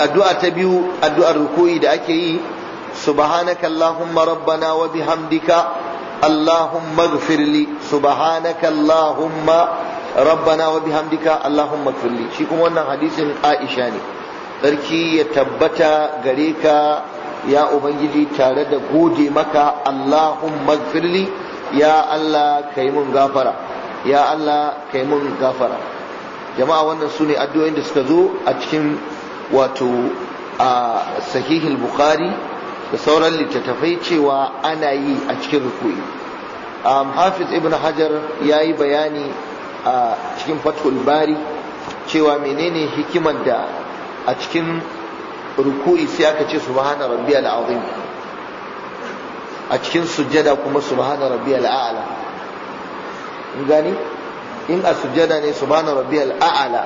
addu'a ta biyu addu'ar ruku'i da ake yi subhanaka allahumma rabbana wa bihamdika allahumma ighfirli subhanaka allahumma rabbana wa bihamdika allahumma ighfirli shi kuma wannan hadisin Aisha ne sarki ya tabbata gare ka ya ubangiji tare da gode maka allahumma ighfirli ya Allah kai mun gafara ya Allah kai mun gafara jama'a wannan su ne addu'o'in da suka zo a cikin wato a sahihul bukhari da sauran littattafai cewa ana yi a cikin ruku'i hafiz ibn hajar ya yi bayani a cikin fathul bari cewa menene hikimar da a cikin ruku'i sai aka ce subhana rabbiyal azim a cikin sujjada kuma subhana rabbiyal a'la gani in a sujjada ne subhana rabbiyal a'la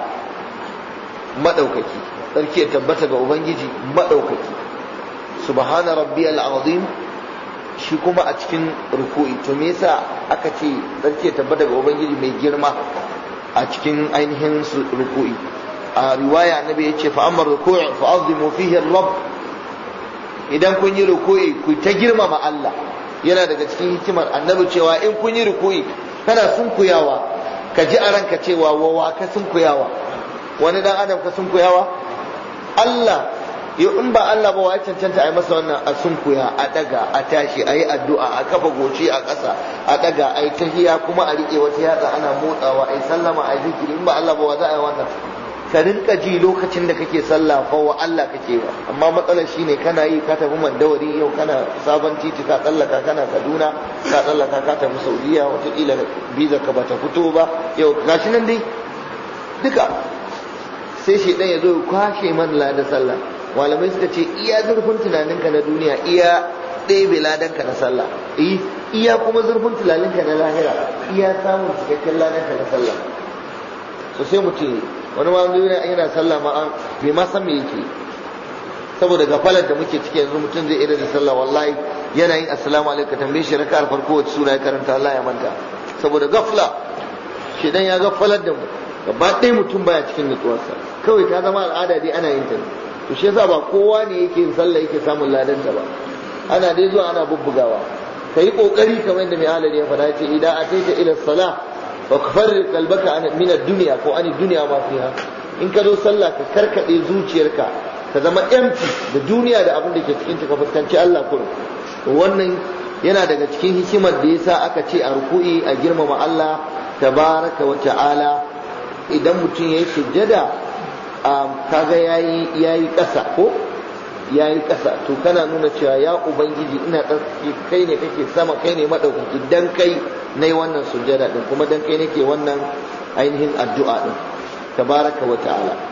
madaukaki sarki ya tabbata ga ubangiji madaukaki subhana rabbiyal azim shi kuma a cikin ruku'i to me yasa aka ce sarki ya tabbata ga ubangiji mai girma a cikin ainihin ruku'i a riwaya annabi ya ce fa amma ruku'i fa azimu fihi rabb idan kun yi ruku'i ku ta girmama Allah yana daga cikin hikimar annabi cewa in kun yi ruku'i kana sunkuyawa ka ji a ranka cewa wawa ka sunkuyawa wani dan adam ka sunkuyawa Allah yau in ba Allah ba wai cancanta a yi masa wannan a sunkuya a daga a tashi a yi addu'a a kafa goci a ƙasa a daga a yi tahiya kuma a riƙe wata yatsa ana motsawa a yi sallama a yi zikiri in ba Allah ba wa za a yi wannan ka rinka ji lokacin da kake sallah fa wa Allah kake ba amma matsalar shine kana yi ka tafi mandawari yau kana sabon titi ka tsallaka kana Kaduna ka tsallaka ka tafi Saudiya wataƙila biza ka bata fito ba yau gashi nan dai duka sai shi ya zo ya kwashe man da sallah malamai suka ce iya zurfin tunaninka na duniya iya ɗebe ladanka na sallah iya kuma zurfin tunaninka na lahira iya samun cikakken ladanka na sallah so sai mutum wani ma yana yana sallah ma bai ma san me yake saboda gafalar da muke ciki yanzu mutum zai irin da sallah wallahi yana yin assalamu alaikum tambaye shi raka'ar farko wacce sura ya karanta Allah ya manta saboda gafla shi dan ya gafalar da mu gaba ɗaya mutum baya cikin nutsuwarsa kawai ta zama al'ada dai ana yin ta to shi yasa ba kowa ne yake yin sallah yake samun ladanta ba ana dai zuwa ana bubbugawa kai kokari kamar yadda mai halari ya faɗa ce idan ataita ila salah wa kafarri kalbaka min ad-dunya ko ani dunya ma fiha in ka zo sallah ka karkade zuciyarka ka zama empty da duniya da abin da ke cikin ka fuskanci Allah kurum wannan yana daga cikin hikimar da yasa aka ce a ruku'i a girmama Allah tabaraka wa ta'ala idan mutum yayi sujjada kaga yayi yayi ƙasa ko yayi ƙasa to kana nuna cewa ya ubangiji ina tsarki kai ne kake sama kai ne madaukaki dan kai nayi wannan sujjada din kuma dan kai nake wannan ainihin addu'a din tabaraka wa ta'ala